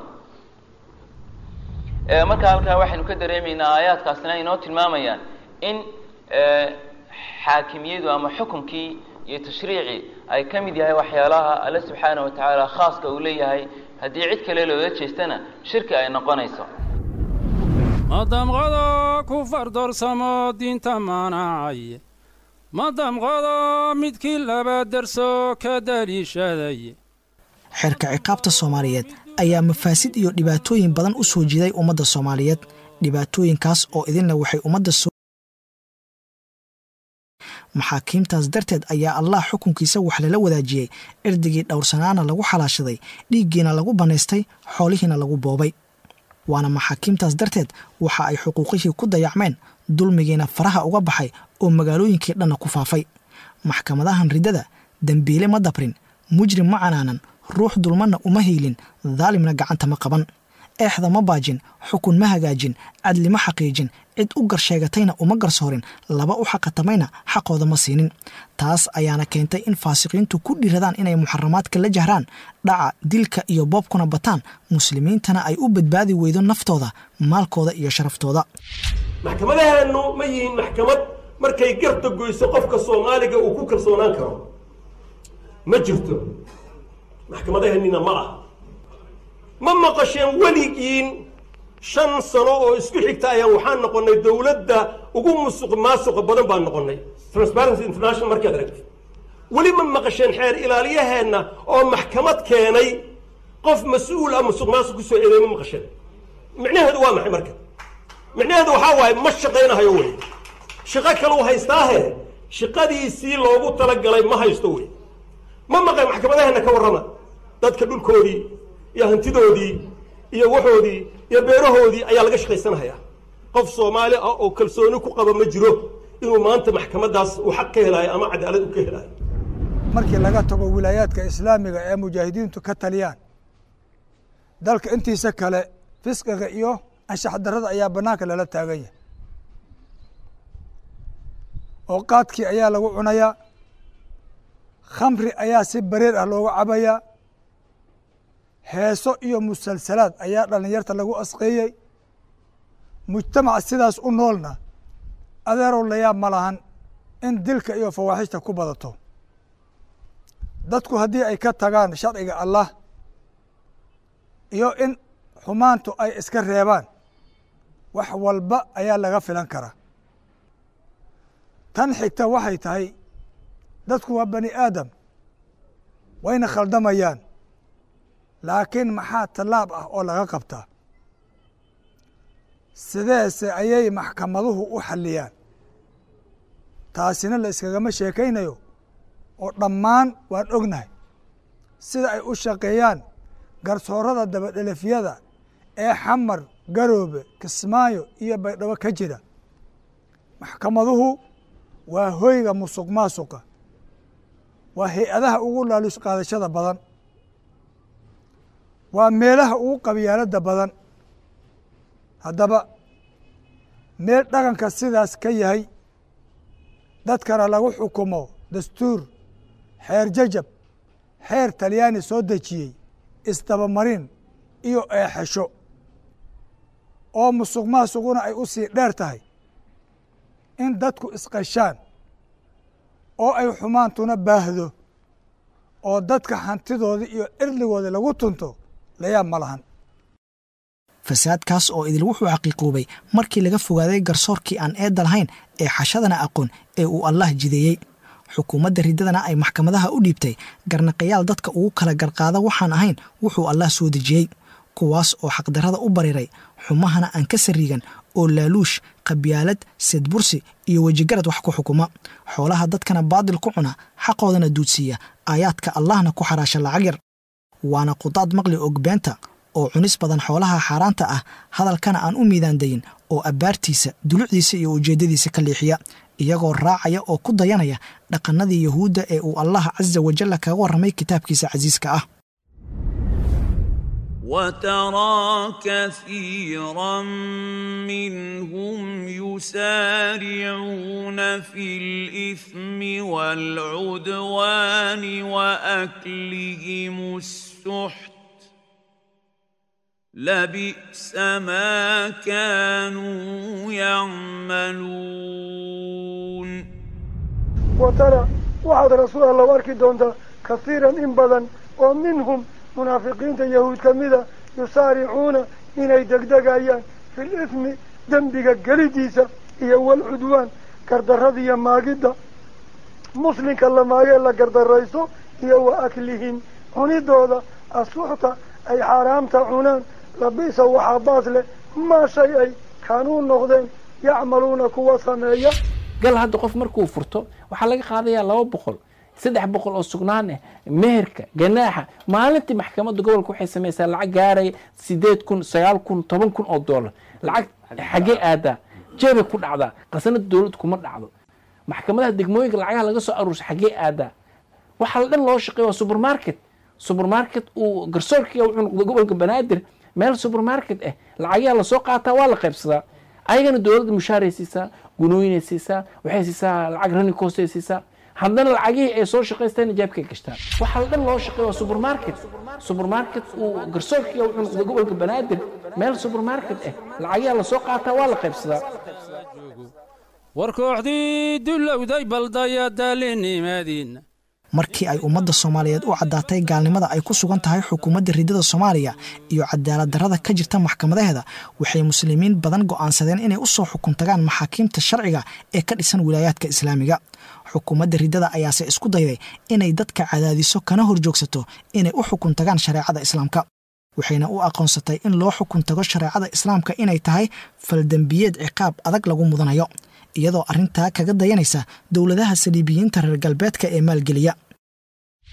Speaker 22: marka halkaa waxaynu ka dareemaynaa aayaadkaasina inoo tilmaamayaan in xaakimiyadu ama xukunkii iyo tashriicii ay ka mid yahay waxyaalaha alle subxaana wa tacaala khaaska uu leeyahay haddii cid kale loola jeestana shirki ay noqonayso
Speaker 13: madamqado ku fardoorsamo diinta manacay madamqado midkii laba derso ka daliishaday
Speaker 14: xeerka ciqaabta soomaaliyeed ayaa mafaasid iyo dhibaatooyin badan u soo jiiday ummadda soomaaliyeed dhibaatooyinkaas oo idinna waxay ummadda soo maxaakiimtaas darteed ayaa allah xukunkiisa wax lala wadaajiyey cirdigii dhowrsanaana lagu xalaashaday dhiiggiina lagu bannaystay xoolihiina lagu boobay waana maxaakiimtaas darteed waxa ay xuquuqihii ku dayacmeen dulmigiina faraha uga baxay oo magaalooyinkii dhanna ku faafay maxkamadahan riddada dembiile ma dabrin mujrim ma canaanan ruux dulmanna uma hiylin daalimna gacanta ma qaban eexda ma baajin xukun ma hagaajin cadli ma xaqiijin cid u garsheegatayna uma garsoorin laba u xaqatamayna xaqooda ma siinin taas ayaana keentay in faasiqiintu ku dhiradaan inay muxaramaadka la jahraan dhaca dilka iyo boobkuna bataan muslimiintana ay u badbaadi weydo naftooda maalkooda iyo sharaftooda
Speaker 23: maxkamadahaanu ma yihiin maxkamad markay garta goyso qofka soomaaliga uu ku kalsoonaan karo ma jirto maxkamadaheenina ma ah ma maqasheen weligiin shan sano oo isku xigta ayaan waxaan noqonnay dowladda ugu musuq maasuqa badan baan noqonnay transparency international markaad aragtid weli ma maqasheen xeer ilaaliyaheenna oo maxkamad keenay qof mas-uul ah musuq maasuq kusoo eeday ma maqasheen micnaheedu waa maxay marka micnaheedu waxaa waaye ma shaqaynahayo wey shaqo kale u haystaahe shaqadiisii loogu talagalay ma haysto wey ma maqan maxkamadaheena ka warrama dadka dhulkoodii iyo hantidoodii iyo waxoodii iyo beerahoodii ayaa laga shaqaysanahayaa qof soomaali ah oo kalsooni ku qaba ma jiro inuu maanta maxkamadaas uu xaq ka helaayo ama cadaalad u ka helaayo
Speaker 10: markii laga tago wilaayaadka islaamiga ee mujaahidiintu ka taliyaan dalka intiisa kale fisqiga iyo anshax darrada ayaa bannaanka lala taagan yahay oo qaadkii ayaa lagu cunayaa khamri ayaa si bareer ah looga cabayaa heeso iyo musalsalaad ayaa dhallinyarta lagu asqeeyey mujtamac sidaas u noolna adeerow layaab ma lahan in dilka iyo fawaaxishta ku badato dadku haddii ay ka tagaan sharciga allah iyo in xumaantu ay iska reebaan wax walba ayaa laga filan karaa tan xigta waxay tahay dadku waa bani aadam wayna khaldamayaan laakiin maxaa tallaab ah oo laga qabtaa sideese ayay maxkamaduhu u xalliyaan taasina la iskagama sheekaynayo oo dhammaan waan ognahay sida ay u shaqeeyaan garsoorada dabadhelefyada ee xamar garoobe kismaayo iyo baydhabo ka jira maxkamaduhu waa hoyga musuq maasuqa waa hay-adaha ugu laaluus qaadashada badan waa meelaha ugu qabyaaladda badan haddaba meel dhaqanka sidaas ka yahay dadkana lagu xukumo dastuur xeer jajab xeer talyaani soo dejiyey isdabamarin iyo eexesho oo musuq maasuquna ay u sii dheer tahay in dadku isqashaan oo ay xumaantuna baahdo oo dadka hantidooda iyo cirligooda lagu tunto layaab ma lahan
Speaker 14: fasaadkaas oo idil wuxuu xaqiiquubay markii laga fogaaday garsoorkii aan eedda lahayn ee xashadana aqoon ee uu allah jideeyey xukuumadda riddadana ay maxkamadaha u dhiibtay garnaqayaal dadka ugu kala garqaada waxaan ahayn wuxuu allah soo dejiyey kuwaas oo xaqdarrada u bariray xumahana aan ka sariigan oo laaluush qabyaalad sedbursi iyo wejigarad wax ku xukuma xoolaha dadkana baadil ku cuna xaqoodana duudsiiya aayaadka allahna ku xaraasha lacag yar waana qudaad maqli ogbeenta oo cunis badan xoolaha xaaraanta ah hadalkana aan u miidaandayin oo abbaartiisa dulucdiisa iyo ujeeddadiisa ka leexiya iyagoo raacaya oo ku dayanaya dhaqannadii yuhuudda ee uu allah casa wajalla kaga warramay kitaabkiisa casiiska ah
Speaker 16: وترى كثيرا منهم يسارعون في الإثم والعدوان وأكلهم السحت لبئس ما كانوا يعملون
Speaker 3: وترى waxaad rasuul alla u arki doontaa kasiiran in badan oo minhum munaafiqiinta yahuud ka mida yusaaricuuna inay degdegayaan fil ismi dembiga gelidiisa iyo walcudwaan gardarrada iyo maagidda muslimka la maagee la gardarayso iyo wa aklihim cunidooda asuxta ay xaaraamta cunaan labisa waxaa baas leh maa shay ay kaanuu noqdeen yacmaluuna kuwa sameeya
Speaker 4: gal hadda qof markuu furto waxaa laga qaadayaa laba boqol saddex boqol oo sugnaan ah meherka ganaaxa maalintii maxkamadda gobolka waxay samaysaa lacag gaaraya sideed kun sagaal kun toban kun oo dollar lacag xaggee aadaa jeebay ku dhacdaa qasanada dowladda kuma dhacdo maxkamadaha degmooyinka lacagaha laga soo aruursa xaggee aadaa waxaa la dhan loo shaqeeya waa supermarket supermarket uu garsoorkiga wuxuu noqday gobolka banaadir meel supermarket ah lacagyaa lasoo qaataa waa la qaybsadaa ayagana dowladda mushaaray siisaa gunooyinay siisaa waxay siisaa lacag running coostay siisaa haddana lacagihii ay soo shaqaystaan ijaabkay gashtaan waxaa la dhan loo shaqeeya waa supermarket supermarket uu garsoorkiga wuxuu noqday gobolka banaadir meel supermarket ah lacagyaa lasoo qaataa waa la qaybsadaa
Speaker 13: war kooxdii dulowday baldaya daalinimaadiina
Speaker 14: markii ay ummadda soomaaliyeed u caddaatay gaalnimada ay ku sugan tahay xukuumadda riddada soomaaliya iyo cadaalad darrada ka jirta maxkamadaheeda waxay muslimiin badan go'aansadeen inay u soo xukun tagaan maxaakiimta sharciga ee ka dhisan wilaayaadka islaamiga xukuumadda riddada ayaase isku dayday inay dadka cadaadiso kana horjoogsato inay u xukun tagaan shareecada islaamka waxayna u aqoonsatay in loo xukun tago shareecada islaamka inay tahay faldembiyeed ciqaab adag lagu mudanayo iyadoo arrintaa kaga dayanaysa dowladaha saliibiyiinta reer galbeedka ee maalgeliya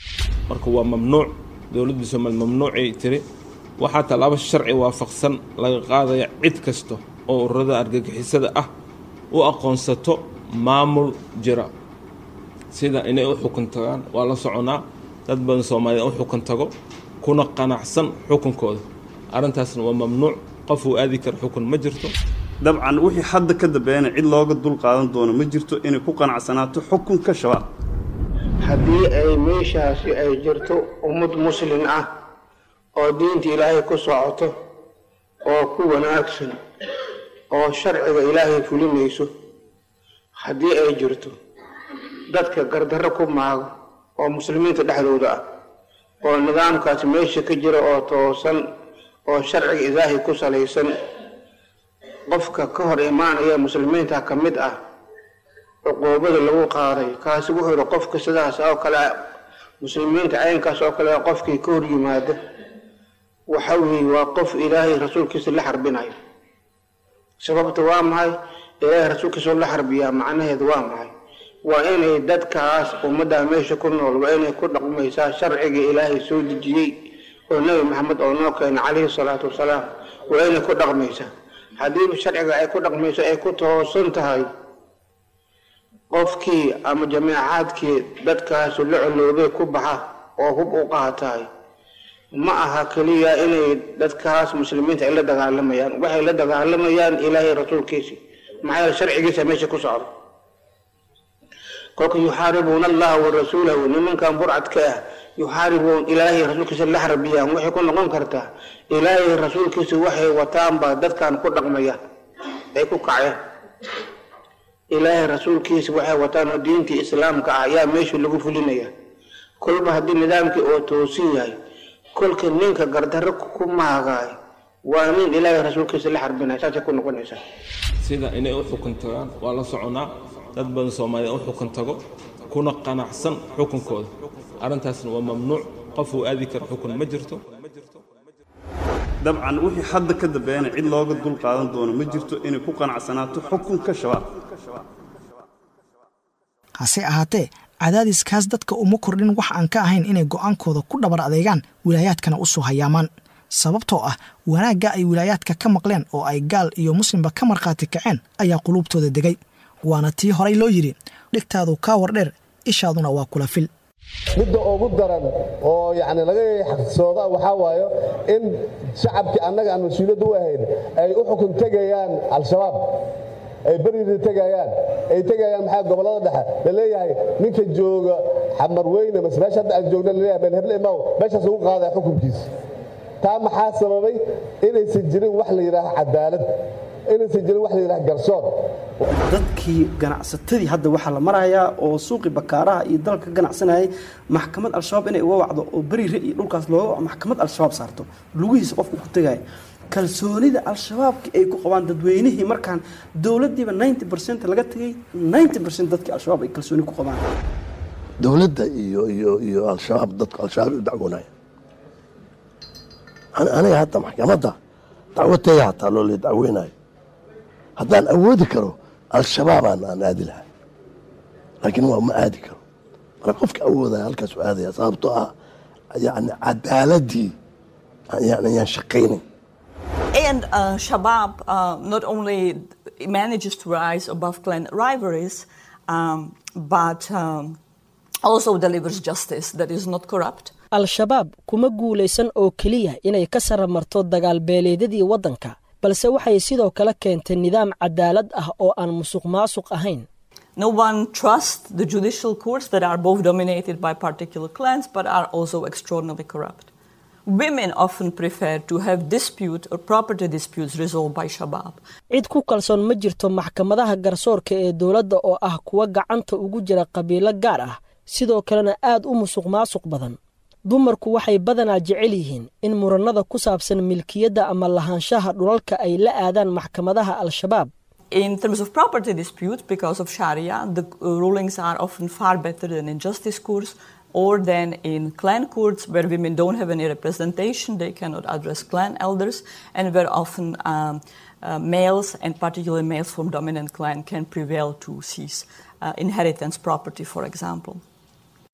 Speaker 5: marka waa mamnuuc dowladda soomaaliya mamnuucay tiri waxaa tallaabo sharci waafaqsan laga qaadaya cid kasta oo ururada argagixisada ah u aqoonsato maamul jira sida inay u xukun tagaan waa la soconaa dad badan soomaaliya u xukun tago kuna qanacsan xukunkooda arrintaasna waa mamnuuc qof uu aadi karo xukun ma jirto
Speaker 6: dabcan wixii hadda ka dambeeyana cid looga dul qaadan doono ma jirto inay ku qanacsanaato xukunka shabaab
Speaker 7: haddii ay meeshaasi ay jirto ummad muslin ah oo diinta ilaahay ku socoto oo ku wanaagsan oo sharciga ilaahay fulinayso haddii ay jirto dadka gardarro ku maago oo muslimiinta dhexdooda ah oo nidaamkaasi meesha ka jira oo toosan oo sharciga ilaahay ku salaysan qofka ka hor imaanaya muslimiinta ka mid ah cuquubada lagu qaaday kaasi wuxuu yihi qofka sidaas oo kale muslimiinta caynkaas oo kale qofkii ka hor yimaada waxa weeye waa qof ilaahay rasuulkiisa la xarbinayo sababta waa maxay ilaahay rasuulkiisa la xarbiyaa macnaheedu waa maxay waa inay dadkaas ummadda meesha ku nool waa inay ku dhaqmaysaa sharciga ilaahay soo dejiyey oo nebi maxamed oo noo keenay calayhi salaatu wasalaam waa inay ku dhaqmaysaa haddiiba sharciga ay ku dhaqmayso ay ku toosan tahay qofkii ama jameecaadkii dadkaasi la coloobay ku baxa oo hub u qaataay ma aha keliya inay dadkaas muslimiinta ay la dagaalamayaan waxay la dagaalamayaan ilaahay rasuulkiisi maxaa yeele sharcigiisa meesha ku socda kolka yuxaaribuuna allaha wa rasuulahu nimankan burcadka ah yuxaaribuun ilaahay rasuulkiisa la xarbiyaan waxay ku noqon kartaa ilaahay rasuulkiisa waxay wataanba dadkan ku dhaqmaya ay ku kaceen ilaahay rasuulkiisa waxay wataan oo diintii islaamka ah ayaa meesha lagu fulinaya kolba haddii nidaamkii oo toosin yahay kolka ninka gardarro ku maagaay waa nin ilaahay rasuulkiisa la xarbinaya saasay ku noqonaysaa
Speaker 5: sida inay u xukun tagaan waa la soconaa dad badan soomaaliya u xukun tago kuna qanacsan xukunkooda arrintaasna waa mamnuuc qof uu aadi karo xukun ma jirto
Speaker 6: dabcan wixii hadda ka dambeeyana cid looga dul qaadan doono ma jirto inay ku qanacsanaato xukunka shabaab
Speaker 14: hase ahaatee cadaadiskaas dadka uma kordhin wax aan ka ahayn inay go'aankooda ku dhabar adeegaan wilaayaadkana u soo hayaamaan sababtoo ah wanaagga ay wilaayaadka ka maqleen oo ay gaal iyo muslimba ka markhaati kaceen ayaa quluubtooda degay waana tii horay loo yidhi dhigtaadu kaa wardheer ishaaduna waa kula fil
Speaker 24: midda ugu daran oo yani laga xaqsooda waxaa waayo in shacabkii annaga aan mas-uuliyadda u ahayn ay u xukun tegayaan al-shabaab ay berida tegayaan ay tegayaan maxaa gobollada dhexe laleeyahay ninka jooga xamar weyne mase meesha hadda aan joogna laleeyahay ben heble imaw meeshaas ugu qaadaya xukunkiisa taa maxaa sababay inaysan jirin wax la yidhaaha cadaalad inaysan jirin wax la yidhaha garsoor
Speaker 25: dadkii ganacsatadii hadda waxaa la marayaa oo suuqii bakaaraha iyo dalka ka ganacsanayay maxkamad al-shabaab inay uga wacdo oo beriire iyo dhulkaas looga maxkamad al-shabaab saarto lugihiisa qofku ku tegaya kalsoonida al-shabaabki ay ku qabaan dadweynihii markaan dowladdiiba ninety percent laga tegay ninety percent dadkii al-shabaab ay kalsooni ku qabaan
Speaker 26: dowladda iyo iyo iyo al-shabaab dadka al-shabaab u dacwoonaya aniga hadda maxkamadda dacwateeya hataa loola dacweynayo haddaan awoodi karo al-shabaabaan aan aadi lahaa laakiin waa ma aadi karo marka qofka awoodaya halkaas u aadaya sababtoo ah yani cadaaladii yani ayaan shaqaynayn
Speaker 27: And uh, Shabab uh, not only manages to rise above clan rivalries, um, but um, also delivers justice that is not corrupt.
Speaker 28: al-shabaab kuma guulaysan oo keliya inay ka saramarto dagaal beeleedyadii waddanka balse waxay sidoo kale keentay nidaam cadaalad ah oo aan musuq maasuq ahayn
Speaker 27: No one trusts the judicial courts that are both dominated by particular clans but are also extraordinarily corrupt. Women often prefer to have dispute or property disputes resolved by Shabab.
Speaker 28: cid ku kalsoon ma jirto maxkamadaha garsoorka ee dowladda oo ah kuwa gacanta ugu jira qabiilo gaar ah sidoo kalena aad u musuq maasuq badan dumarku waxay badanaa jecel yihiin in murannada ku saabsan milkiyadda ama lahaanshaha dhulalka ay la aadaan maxkamadaha al-shabaab
Speaker 27: In terms of property disputes, because of Sharia, the uh, rulings are often far better than in justice courts or than in clan courts where women don't have any representation, they cannot address clan elders, and where often um, uh, males, and particularly males from dominant clan, can prevail to seize uh, inheritance property, for example.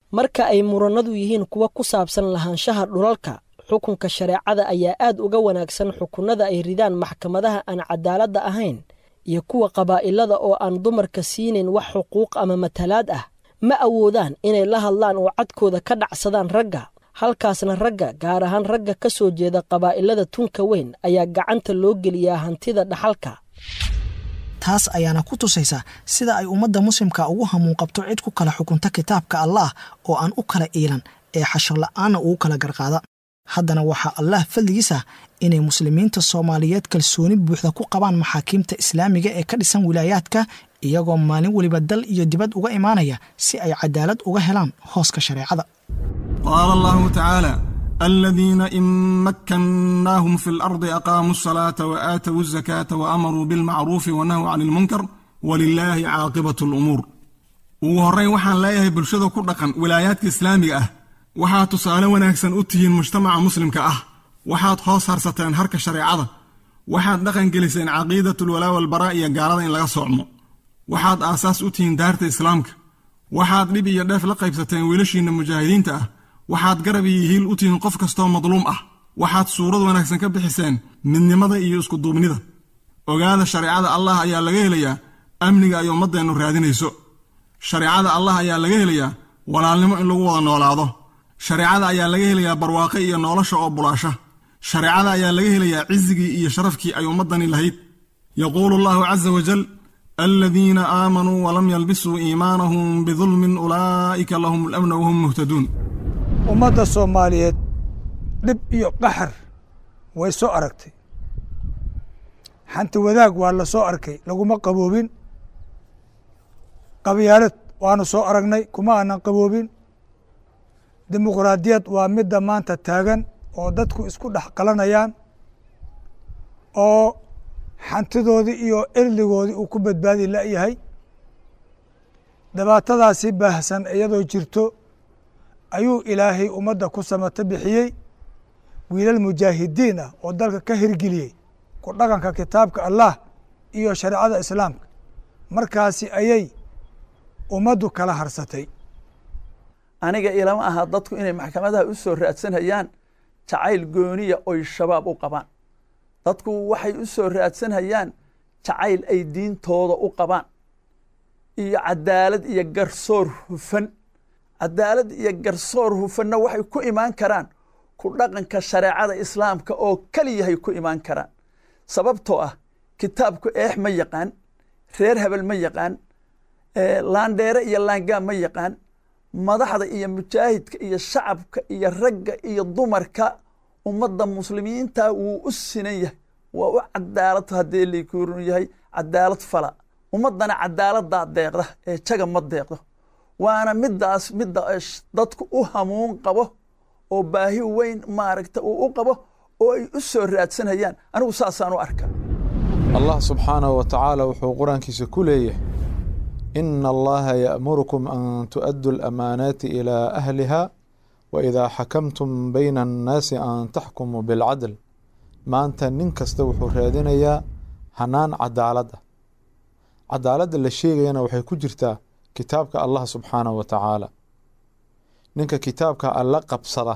Speaker 28: marka ay murannadu yihiin kuwa ku saabsan lahaanshaha dhulalka xukunka shareecada ayaa aad uga wanaagsan xukunnada ay ridaan maxkamadaha aan cadaaladda ahayn iyo kuwa qabaa'ilada oo aan dumarka siinayn wax xuquuq ama matalaad ah ma awoodaan inay la hadlaan oo cadkooda ka dhacsadaan ragga halkaasna ragga gaar ahaan ragga ka soo jeeda qabaa'ilada tunka weyn ayaa gacanta loo geliyaa hantida dhaxalka
Speaker 14: taas ayaana ku tusaysa sida ay ummadda muslimka ugu hamuun qabto cid ku kala xukunta kitaabka allaah oo aan u kala iilan ee xashar la'aanna ugu kala garqaada haddana waxaa allaah fadligiisa inay muslimiinta soomaaliyeed kalsooni buuxda ku qabaan maxaakiimta islaamiga ee ka dhisan wilaayaadka iyagoo maalin weliba dal iyo dibad uga imaanaya si ay cadaalad uga helaan hooska shareecada
Speaker 1: qaala allahu tacaala aladiina in makkannaahum fi lardi aqaamuu asalaata wa aatowu azakaata wa amaruu bilmacruufi wa nahuu cani ilmunkar walilaahi caaqibatu alumuur ugu horrayn waxaan leeyahay bulshada ku dhaqan wilaayaadka islaamiga ah waxaad tusaale wanaagsan u tihiin mujtamaca muslimka ah waxaad hoos harsateen harka shareecada waxaad dhaqan geliseen caqiidatulwalaa walbaraa iyo gaalada in laga soocmo waxaad aasaas u tihiin daarta islaamka waxaad dhib iyo dheef la qaybsateen wiilashiinna mujaahidiinta ah waxaad garab iyo hiil u tihiin qof kastoo madluum ah waxaad suurad wanaagsan ka bixiseen midnimada iyo iskuduubnida ogaada shareecada allah ayaa laga helayaa amniga ay ummaddeennu raadinayso shareecada allah ayaa laga helayaa walaalnimo in lagu wada noolaado shareecada ayaa laga helayaa barwaaqe iyo nolosha oo bulaasha shareecada ayaa laga helayaa cizigii iyo sharafkii ay ummaddani lahayd yaquulu allahu caza wajal aladiina aamanuu walam yalbisuu iimaanahum bidulmin ulaa'ika lahum alamna wahum muhtaduun
Speaker 10: ummadda soomaaliyeed dhib iyo qaxar way soo aragtay xanti wadaag waa la soo arkay laguma qaboobin qabyaalad waanu soo aragnay kuma aanan qaboobin dimuqraadiyad waa midda maanta taagan oo dadku isku dhex qalanayaan oo xantidoodii iyo erligoodii uu ku badbaadi la'yahay dhibaatadaasi baahsan iyadoo jirto ayuu ilaahay ummadda ku samato bixiyey wiilal mujaahidiin ah oo dalka ka hirgeliyey ku dhaqanka kitaabka allah iyo shareecada islaamka markaasi ayay ummaddu kala harsatay
Speaker 2: aniga ilama aha dadku inay maxkamadaha u soo raadsanhayaan jacayl gooniya oy shabaab u qabaan dadku waxay u soo raadsanhayaan jacayl ay diintooda u qabaan iyo cadaalad iyo garsoor hufan cadaalad iyo garsoor hufanna waxay ku imaan karaan ku dhaqanka shareecada islaamka oo keliyahay ku imaan karaan sababtoo ah kitaabku eex ma yaqaan reer hebel ma yaqaan laandheere iyo laangaa ma yaqaan madaxda iyo mujaahidka iyo shacabka iyo ragga iyo dumarka ummadda muslimiinta wuu u sinan yahay waa u cadaalad haddii lakuurun yahay cadaalad fala ummaddana cadaaladaa deeqda ee jaga ma deeqdo waana middaas midda dadku u hamuun qabo oo baahi weyn maaragta uu u qabo oo ay u soo raadsanayaan anigu saasaan u arkaa
Speaker 8: allah subxaanahu wa tacaala wuxuu qur-aankiisa ku leeyahay ina allaha ya'murukum an tu'addu alamaanaati ilaa ahliha wa idaa xakamtum bayna annaasi an taxkumuu bilcadl maanta nin kasta wuxuu raadinayaa hanaan cadaalad ah cadaaladda la sheegayana waxay ku jirtaa kitaabka allah subxaanahu wa tacaala ninka kitaabka alla qabsada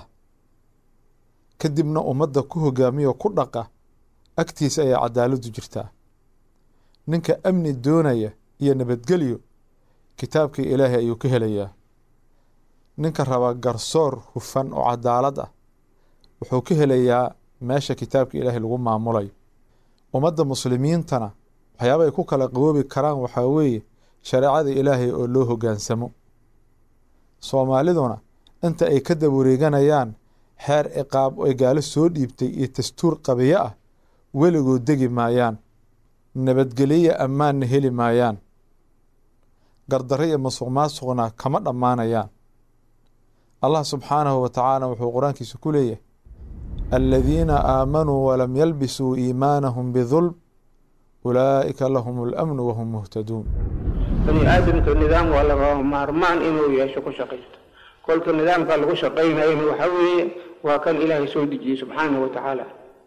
Speaker 8: kadibna ummadda ku hogaamiyo ku dhaqa agtiisa ayaa cadaaladdu jirtaa ninka amni doonaya iyo nabadgelyo kitaabkii ilaahay ayuu ka helayaa ninka raba garsoor hufan oo cadaalad ah wuxuu ka helayaa meesha kitaabka ilaahay lagu maamulayo ummadda muslimiintana waxyaaba ay ku kala qaboobi karaan waxaa weeye shareecada ilaahay oo loo hoggaansamo soomaaliduna inta ay ka dawareeganayaan xeer ciqaab ay gaalo soo dhiibtay iyo dastuur qabiyo ah weligood degi maayaan nabadgelyo ammaanna heli maayaan gardarro iyo masuq maasuqna kama dhammaanayaan allah subxaanahu wa tacaala wuxuu qur-aankiisa ku leeyahay aladiina aamanuu walam yalbisuu iimaanahum bidulm ulaa'ika lahum alamnu wahum muhtaduun
Speaker 7: bani aadamka nidaam waa lagama maarmaan inuu yeesho ku shaqaysto kolka nidaamka lagu shaqaynayana waxaa weeye waa kan ilaahay soo dejiyey subxaanahu wa tacaala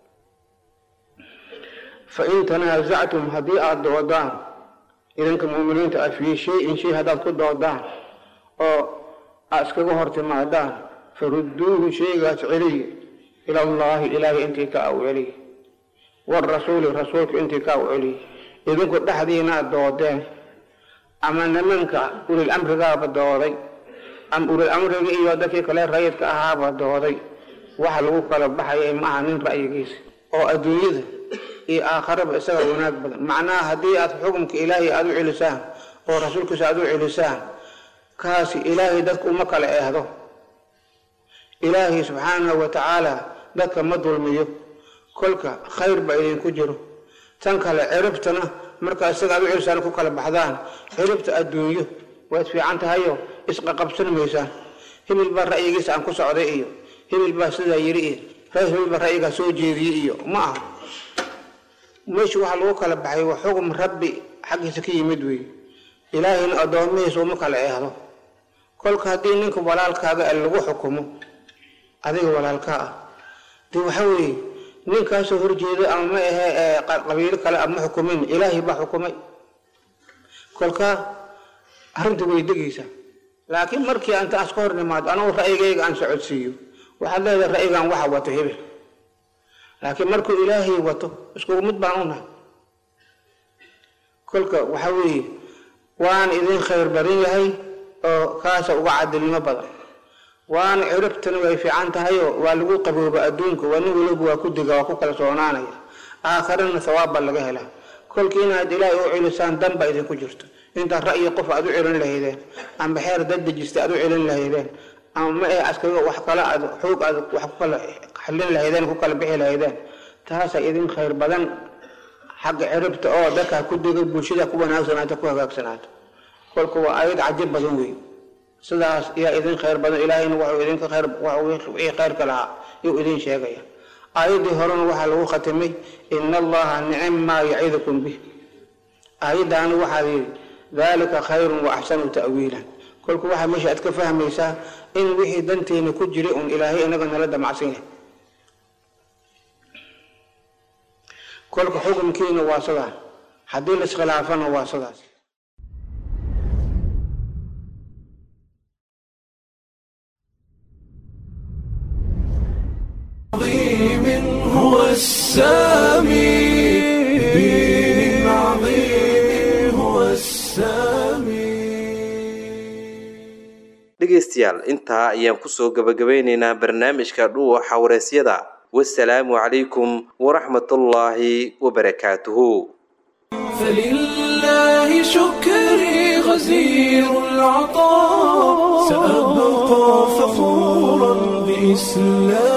Speaker 7: fain tanaasactum haddii aada doodaan idanka muuminiinta ah fii shayin shay haddaad ku doodaan oo aa iskaga hor timaadaan farudduuhu shaygaas celiya ila allaahi ilaahay intii ka aw celiya warasuuli rasuulka intii ka aw celiya idinku dhexdiina doodeen ama nimanka ulil amrigaaba dooday ama ulil amriga iyo dadkii kale rayidka ahaaba dooday waxa lagu kala baxaya maaha nin ra'yigiisa oo adduunyada iyo aakharaba isaga wanaag badan macnaha haddii aad xukumka ilaahay aada u celisaan oo rasuulkiisa aada u celisaan kaasi ilaahay dadka uma kala eehdo ilaahay subxaanahu wa tacaala dadka ma dulmiyo kolka khayr ba idinku jiro tan kale ciribtana markaa isaga aad u celisaan ku kala baxdaan ciribta adduunyo waad fiican tahayo isqaqabsan maysaan hibil baa ra'yigiisa aan ku socday iyo hibil baa sidaa yiri iyo reer hibil baa ra'yigaa soo jeediyey iyo ma aha meesha waxaa lagu kala baxay waa xugum rabbi xaggiisa ka yimid weeye ilaahayna addoomihiisa uma kala eehdo kolka haddii ninka walaalkaaga lagu xukumo adiga walaalkaa ah dee waxa weeye ninkaasoo horjeeda ama ma ahe qabiilo kale ama xukumin ilaahay baa xukumay kolka arrinta way degaysaa laakiin markii anta aan iska hor nimaado anigu ra'yigayga aan socodsiiyo waxaad leedahay ra'yigan waxa wato hebel laakiin markuu ilaahay wato iskugu mid baan u nahay kolka waxa weeye waan idin khayr badan yahay oo kaasa uga cadilnimo badan waana ciribtana way fiican tahayoo waa lagu qabooba adduunka waa nin waliba waa ku diga waa ku kala soonaanaya aakharana sawaab baa laga helaa kolka inaad ilaahay u celisaan dan baa idinku jirto intaad ra'yi qof aad u celin lahaydeen ama xeer dad dejista aad u celin lahaydeen ama ma eh askaga wax kale aad xoog aad wax ku kala xallin lahaydeen ku kala bixi lahaydeen taasaa idin khayr badan xagga ciribta oo dadka ku degay bulshada ku wanaagsanaato ku hagaagsanaata kolka waa aayad cajib badan wey sidaas yaa idin khayr badan ilaahayna wuxuu idinka khayr wixii khayrka lahaa yuu idin sheegaya aayaddii horena waxaa lagu khatimay ina allaha nicim maa yacidukum bih aayaddaana waxaa yidhi dalika khayrun wa axsanu ta'wiilan kolka waxaa meesha aad ka fahmaysaa in wixii danteena ku jiray un ilaahay inaga nala damacsan yahay kolka xukunkiina waa sidaa haddii la iskhilaafana waa sidaas
Speaker 9: هو السامي بدين عظيم هو السامي
Speaker 11: dhegaystayaal intaa ayaan kusoo gabagabeynaynaa barnaamijka dhuuxa wareysyada wasalaamu calaykum waraxmatullaahi wabarakaatuhu
Speaker 9: فلله شكري غزير العطاء سأبقى فخورا بإسلامي